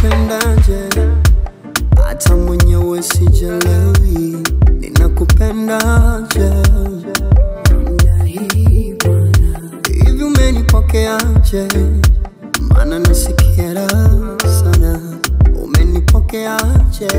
ninakupendaje hata mwenyewe sijelewi ninakupendaje hivi umenipokeaje maana nasikia raha sana umenipokeaje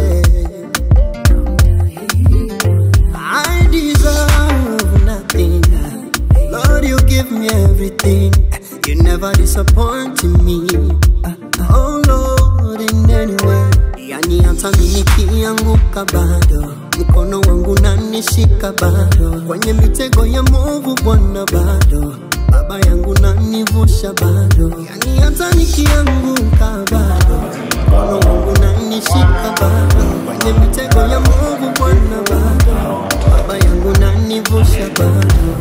I deserve nothing Lord you give me everything You never disappoint me Oh Lord in any way Yani hata mimi nikianguka bado mkono wangu nanishika bado kwenye mitego ya movu Bwana bado baba yangu nanivusha bado yani hata nikianguka bado mkono wangu nanishika bado kwenye mitego ya movu Bwana bado baba yangu nanivusha bado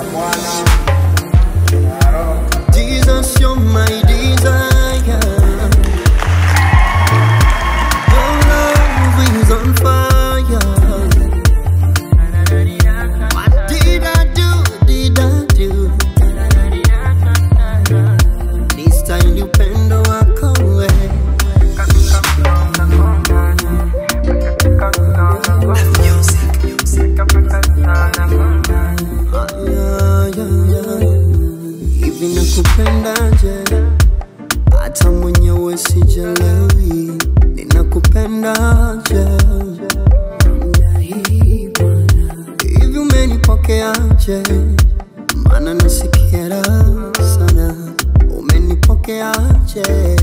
Jesus, you're my desire. Your love is on fire. What did I do? Did I do? This time upendo wako we. Ah, yeah, yeah, yeah. Hivi nakupendaje hata mwenyewe sijelewi ninakupendaje hivi umenipokeaje maana nasikia raha sana umenipokeaje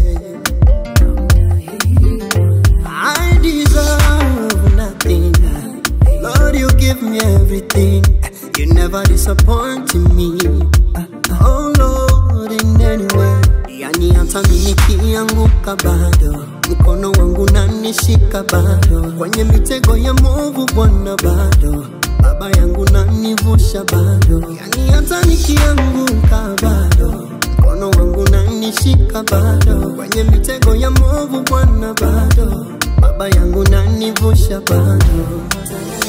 I deserve nothing Lord you give me everything You never disappoint me Oh Lord in any way Yani hata mimi nikianguka bado mkono wangu nanishika bado kwenye mitego ya movu Bwana bado baba yangu nanivusha bado yani hata nikianguka bado mkono wangu nanishika bado kwenye mitego ya movu Bwana bado baba yangu nanivusha bado